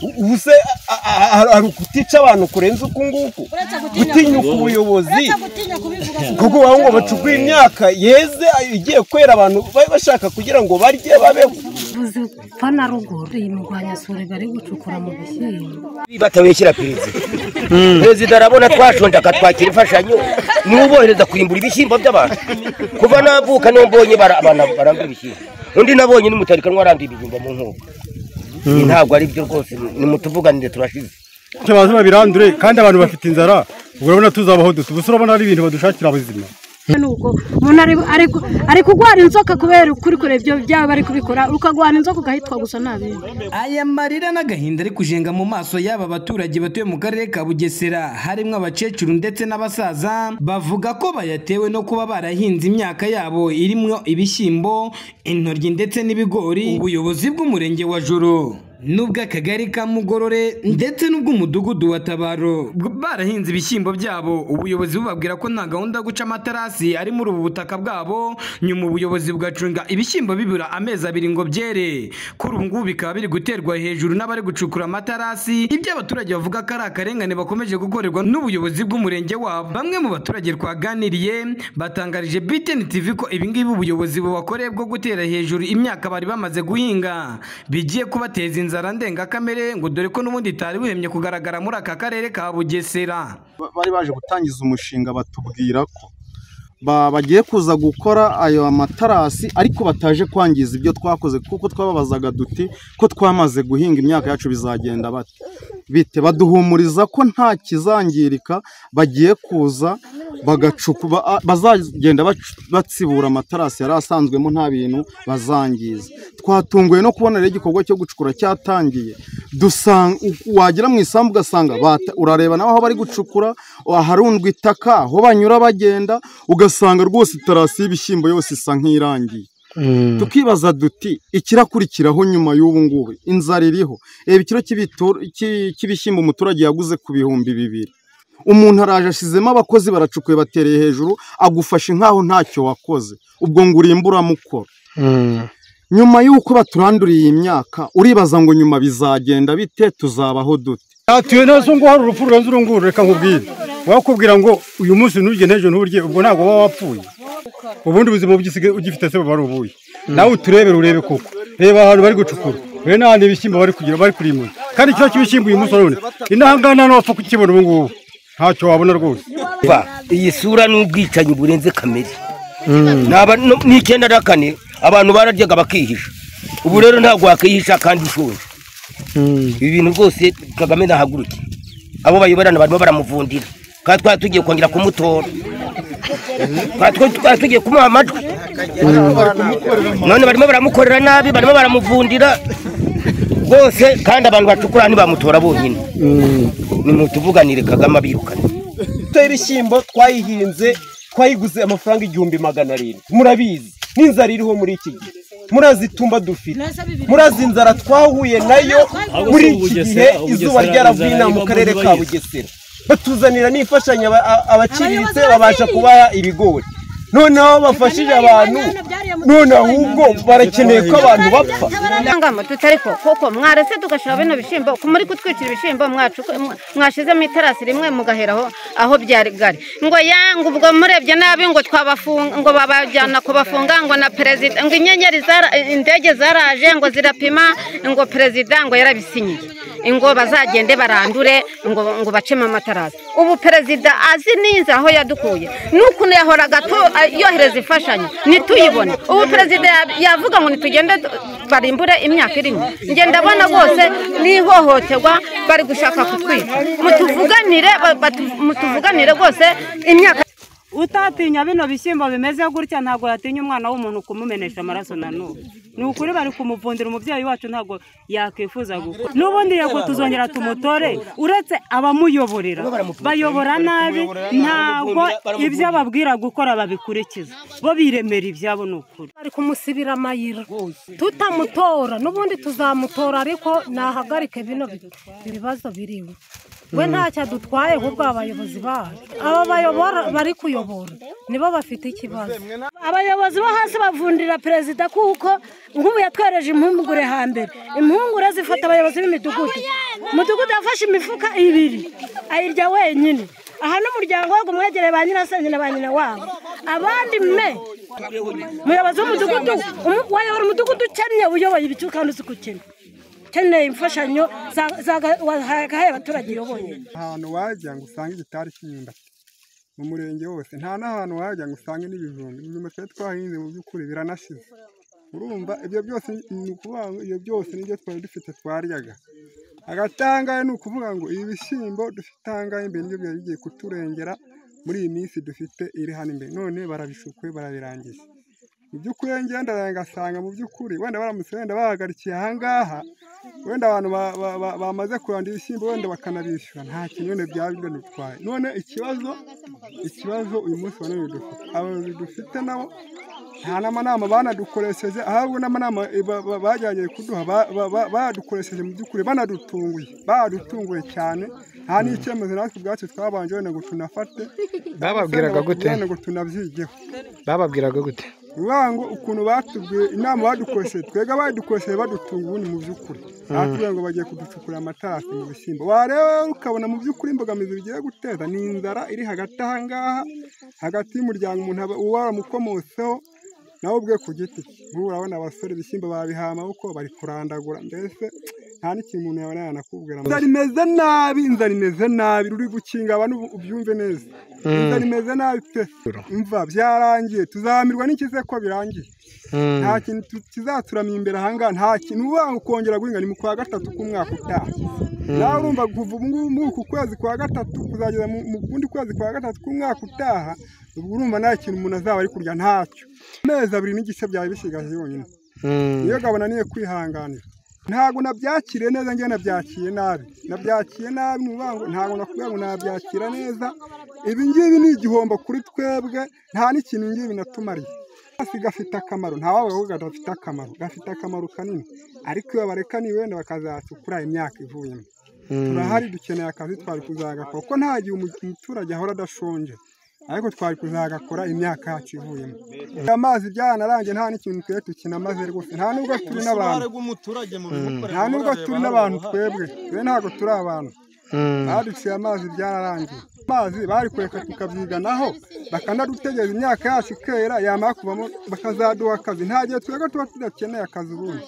ubu se hari ukutica abantu kurenza uku nguku gutinyuka ubuyobozi kuko ubu ngo bacukuye imyaka yeze igiye kwera abantu bashaka kugira ngo barye babeho ubuzipa na ruguru iyi mirwanyasuri bari gucukura mu bishyimbo batabeshyira perezida perezida arabona twashonje akatwakira imfashanyo niwe ubohereza kurimbura ibishyimbo by'abantu kuva navuka niyo mbonye barangura ibishyimbo undi nabonye n'umutarikanwa aranduye ibijumba mu nkoko ntabwo ari byo rwose nimutuvuganire turashize baze babirandure kandi abantu bafite inzara urabona tuzabaho dute ubu se urabona ari ibintu badushakira abazima nubwo umuntu ari ari- ari kurwara inzoka kubera ukuri kureba ibyo byaba bari kubikora ukarwara inzoka ugahitwa gusa n'abindi aya marira n'agahinda ari kujenga mu maso y'aba baturage batuye mu karere ka bugesera harimo abakecuru ndetse n'abasaza bavuga ko bayatewe no kuba barahinze imyaka yabo irimo ibishyimbo intoryi ndetse n'ibigori ubuyobozi bw'umurenge wa joro n'ubw'akagari ka mugorore ndetse n'ubw'umudugudu wa tabaro barahinze ibishyimbo byabo ubuyobozi bubabwira ko nta gahunda yo guca amaterasi ari muri ubu butaka bwabo nyuma ubuyobozi bugacunga ibishyimbo bibura amezi abiri ngo byere kuri ubu ngubu bikaba biri guterwa hejuru n'abari gucukura amaterasi ibyo abaturage bavuga ko ari akarengane bakomeje gukorerwa n'ubuyobozi bw'umurenge wabo bamwe mu baturage twaganiriye batangarije btn tv ko ibingibi ubuyobozi bubakoreye bwo gutera hejuru imyaka bari bamaze guhinga bigiye kubateza inzara ndengakamere ngo dore ko n'ubundi itari buhemye kugaragara muri aka karere ka bugesera bari baje gutangiza umushinga batubwira ko ba- bagiye kuza gukora ayo matarasi ariko bataje kwangiza ibyo twakoze kuko twababazaga duti ko twamaze guhinga imyaka yacu bizagenda bate bite baduhumuriza ko nta kizangirika bagiye kuza bagacuku ba- a- bazagenda bacu- batsibura amatarasi yari asanzwemo nta bintu bazangiza twatunguwe no kubona rero igikorwa cyo gucukura cyatangiye dusanga wagira mu isambu ugasanga bata- urareba nawe aho bari gucukura aharundwa itaka aho banyura bagenda ugasanga rwose itarasi y'ibishyimbo yose isa nk'irangiye tukibaza duti ikirakurikiraho nyuma y'ubu ngubu inzara iriho reba ikiro cy'ibitu- cy'i- cy'ibishyimbo umuturage yaguze ku bihumbi bibiri umuntu araje ashyizemo abakozi baracukuye batereye hejuru agufashe nk'aho ntacyo wakoze ubwo ngo urimburamukoro nyuma y'uko baturanduriye iyi myaka uribaza ngo nyuma bizagenda bite tuzabaho dute yatuye neza ngo hari urupfu rurenze uru nguru reka nkubwire wakubwira ngo uyu munsi nturye n'ejo nturye ubwo ntabwo waba wapfuye ubundi buzima ugisigaye ugifite se buba ari ubuye nawe uturebere urebe koko reba ahantu bari gucukura reba n'ahandi ibishyimbo bari kugira bari kurimura kandi ikibazo cy'ibishyimbo uyu munsi urabona inahangana nawe wapfa kukibona ubu ngubu ntacyo wabona rwose Va, iyi sura ni ubwicanyi burenze kamere Naba- no- ni icyenda na kane abantu bararyaga bakihisha ubu rero ntabwo wakwihisha kandi ushonje ibi bintu rwose kagame nahaguruke abo bayoborana barimo baramuvundira kandi twari tugiye kongera kumutora Kandi twa- twari tugiye kumuha amajwi none barimo baramukorera nabi barimo baramuvundira rwose kandi abantu bacukura ntibamutora bonyine nimutuvuganire kagame abirukane tutera ibishyimbo twayihinze twayiguze amafaranga igihumbi magana arindwi murabizi n'inzara iriho muri iki gihe murazi itumba dufite murazi inzara twahuye nayo muri iki gihe izuba ryaravuye inaha mu karere ka bugesera batuzanira n'imfashanyo aba- a- abaciriritse babasha kubaha ibigori noneho bafashije abantu none ahubwo barakeneye ko abantu bapfa Nangamo tutari ko koko mwarese tugashira bino bishyimbo ko muri kutwikira ibishyimbo mwacu mwashizemo itarasi rimwe mugaheraho aho byari gari ngo yangu ubwo murebye nabi ngo twabafunga ngo babajyana kubafunga ngo na perezida ngo inyenyeri zara indege zaraje ngo zirapima ngo perezida ngo yarabisinyiye ngo bazagende barandure ngo ngo bacemo amatarasi ubu perezida azi neza aho yadukuye n'ukuntu yahoraga tu- yohereza imfashanyo ntituyibone ubu perezida ya- yavuga ngo nitugende tu- barimbure imyaka irimo njye ndabona rwose n'ihohoterwa bari gushaka kutwica mutuvuganire ba- batu- mutuvuganire rwose imyaka utatinya bino bishyimbo bimeze gutya ntabwo yatinya umwana w'umuntu kumumenesha amaraso na n'ubu ni ukuri bari kumuvundira umubyeyi wacu ntabwo yakwifuza gukora n'ubundi yego tuzongera tumutore uretse abamuyoborera bayobora nabi ntabwo ibyo ababwira gukora babikurikiza bo biremera ibyabo ni ukuri bari kumusibira amayira tutamutora n'ubundi tuzamutora ariko nahagarike bino bi- ibibazo biriwe we ntacyo adutwaye nk'ubwo abayobozi bacu aba bayobora bari kuyobora nibo bafite ikibazo abayobozi bo hasi bavundira perezida kuko nk'ubu yatwereje impungure hambere impungure zifata abayobozi b'imidugudu umudugudu yafashe imifuka ibiri ayirya wenyine aha n'umuryango we ngo umwegereye ba nyirasenge na ba nyina wabo abandi me umuyobozi w'umudugudu umu- wayobora umudugudu ukennye uyoboye ibiciro kandi uzi gukena ukeneye imfashanyo za- za- wahaye abaturage uyoboye ahantu wajya ngo usange igitari cy'imyumbati mu murenge wose nta n'ahantu wajya ngo usange n'ibijumba ibijumba twari twahinze mu by'ukuri biranashize urumva ibyo byose ni ukuvuga ngo ibyo byose nibyo twari dufite twaryaga agatangaye ni ukuvuga ngo ibi bishyimbo dufite ahangaha imbere nibyo byari bigiye kuturengera muri iyi minsi dufite iri hano imbere none barabishukuye barabirangije mu by'ukuri iyo ngenda ngasanga mu by'ukuri wenda baramutse wenda bahagarikiye ahangaha wenda abantu ba- ba- ba- bamaze kuranda ibishyimbo wenda bakanabishyura nta kintu wenda byaba binadutwaye none ikibazo ikibazo uyu munsi wa none dufite abayobozi dufite nabo nta n'amanama banadukoresheje ahubwo n'amanama ba- ba- bagerageje kuduha ba- ba- ba- bayadukoresheje mu by'ukuri banadutunguye badutunguye cyane nta n'icyemezo natwe ubwacu twabanje wenda ngo tunafate bababwiraga gute ngo tunabyigeho bivuga ngo ukuntu batubwiye inama badukoresheje twebwe badukoresheje badutunga ubundi mu by'ukuri batubwira ngo bagiye kuducukura amatarasi mu bishyimbo wareba ukabona mu by'ukuri imbogamizi bigiye guteza ni inzara iri hagati aha ngaha hagati y'umuryango umuntu aba- uba waramukomoseho nawe ubwe ku giti cye nk'ubu urabona abasore ibishyimbo babihaye amaboko bari kurandagura mbese nta n'ikintu umuntu yabona yanakubwira inzara imeze nabi inzara imeze nabi ruri gukinga abantu ubu- ubyumve neza inzara imeze nabi pe mva byarangiye tuzamirwa n'ikize ko birangiye nta kintu tu- kizaturamya imbere ahangaha nta kintu uba ukongera guhinga ni mu kwa gatatu k'umwaka utaha nawe urumva kuva ubu ngubu muri uku kwezi kwa gatatu kuzageza mu mu kundi kwezi kwa gatatu k'umwaka utaha ubwo urumva nta kintu umuntu azaba ari kurya ntacyo amezi abiri n'igice byari bisigaje yonyine iyo gabona niyo kwihanganira ntabwo nabyakiriye neza njye nabyakiye nabi nabyakiye nabi ni ukuvuga ngo ntabwo nakubwira ngo nabyakira neza ibi ngibi ni igihombo kuri twebwe nta n'ikintu ngibi binatumariye akasi gafite akamaro nta wabavuga gafite akamaro gafite akamaro kanini ariko iyo barekaniye wenda bakazacukura imyaka ivuyemo turahari dukeneye akazi twari kuzagakora kuko nta gihe umu- umuturage ahora adashonje ariko twari kuzagakora imyaka yacu ivuyemo amazi byaranarangiye nta n'ikintu twe tukinamaze rwose nta nubwo turi n'abantu nta nubwo turi n'abantu twebwe twe ntabwo turi abantu baduciye amazi byararangiye amazi bari kureka tukabyiganaho bakanadutegereza imyaka yacu ikera yamara kuvamo bakazaduha akazi nta gihe twebwe tuba tudakeneye akazi ubundi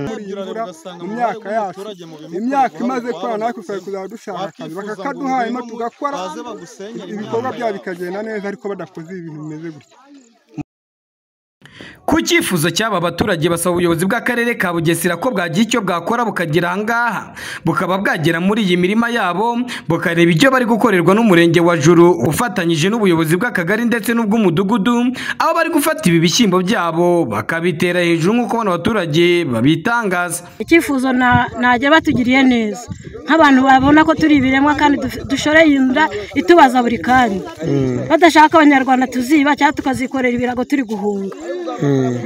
muri iyi mvura mu myaka yacu imyaka imaze kwera natwe twari kuzaba dushaka akazi bakakaduha hanyuma tugakora ibikorwa byabo bikagenda neza ariko badakoze ibintu bimeze gutya Ku cyifuzo cy'aba baturage basaba ubuyobozi bw'akarere ka Bugesera ko bwagira icyo bwakora bukagera aha ngaha bukaba bwagera muri iyi mirima yabo bukareba ibyo bari gukorerwa n'umurenge wa Juru ufatanyije n'ubuyobozi bw'akagari ndetse n'ubw'umudugudu aho bari gufata ibi bishyimbo byabo bakabitera hejuru nk'uko bano baturage babitangaza icyifuzo na- najya batugiriye neza nk'abantu babona ko turi ibiremwa kandi duf- dushoreye inda itubaza buri kanya badashaka abanyarwanda tuziba cyangwa tukazikorera ibirago turi guhunga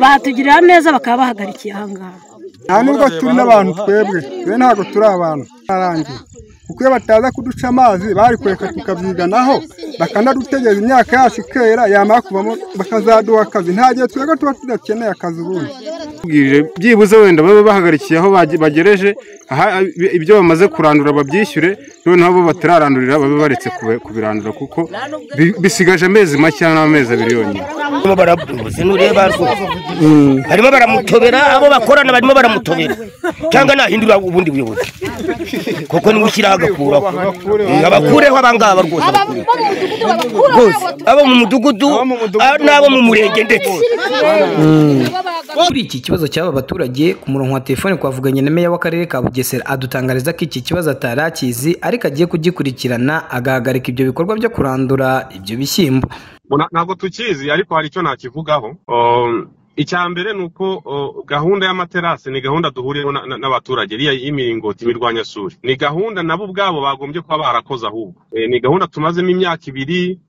batugirira neza bakaba bahagarikiye ahangaha nta nubwo turi n'abantu twebwe twe ntabwo turi abantu bararangiye kuko iyo bataza kuduca amazi bari kureka tukabyiganaho bakanadutegereza imyaka yacu ikera yamara kuvamo bakazaduha akazi nta gihe twebwe tuba tudakeneye akazi ubundi tubwirije byibuze wenda babe bahagarikiye aho bage- bagereje aha ibi- ibyo bamaze kurandura babyishyure noneho abo batararandurira babe baretse kube- kubirandura kuko bi- bisigaje amezi make n'amezi abiri yonyine barimo baramubuze nureba rwose barimo baramutobera abo bakorana barimo baramutobera cyangwa nahindura ubundi buyobozi kuko niwe ushyiraho agakuraho Eh, abakureho abangaba rwose abakureho. rwose abo mu mudugudu ah, n'abo mu murenge ndetse Kuri iki kibazo cy'aba baturage ku murongo wa telefone twavuganye na meya w'akarere ka Bugesera adutangariza ko iki kibazo atari akizi ariko agiye kugikurikirana agahagarika ibyo bikorwa byo kurandura ibyo bishyimbo Bo na- ntabwo tukizi ariko hari icyo nakivugaho Um, icya mbere ni uko uh, gahunda y'amaterasi ni gahunda duhuriyeho na- na- n'abaturage iriya y'imiringoti imirwanyasuri ni gahunda nabo ubwabo bagombye kuba barakoze ahubwo Eh, ni gahunda tumazemo imyaka ibiri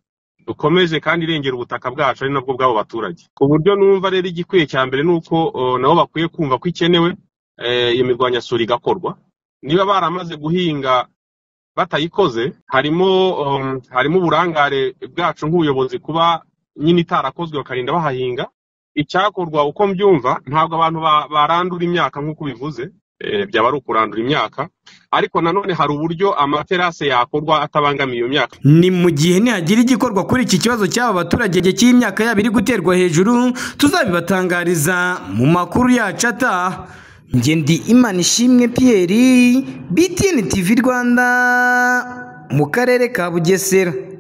dukomeje kandi irengera ubutaka bwacu ari nabwo bw'abo baturage ku buryo numva rero igikwiye cya mbere ni uko uh, nabo bakwiye kumva ko ikenewe eh, iyo mirwanyasuri igakorwa niba baramaze guhinga batayikoze harimo um, harimo uburangare bwacu nk'ubuyobozi kuba nyine itarakozwe bakarinda bahahinga icyakorwa uko mbyumva ntabwo abantu ba- barandura imyaka nk'uko ubivuze eh, byaba ari ukurandura imyaka ariko nanone hari uburyo amaterase yakorwa atabangamiye iyo myaka ni mu gihe nihagira igikorwa kuri iki kibazo cy'aba baturage gihe cy'imyaka yabo iri guterwa hejuru tuzabibatangariza mu makuru yacu ataha njye ndi imana ishimwe Pierre BTN TV Rwanda mu karere ka Bugesera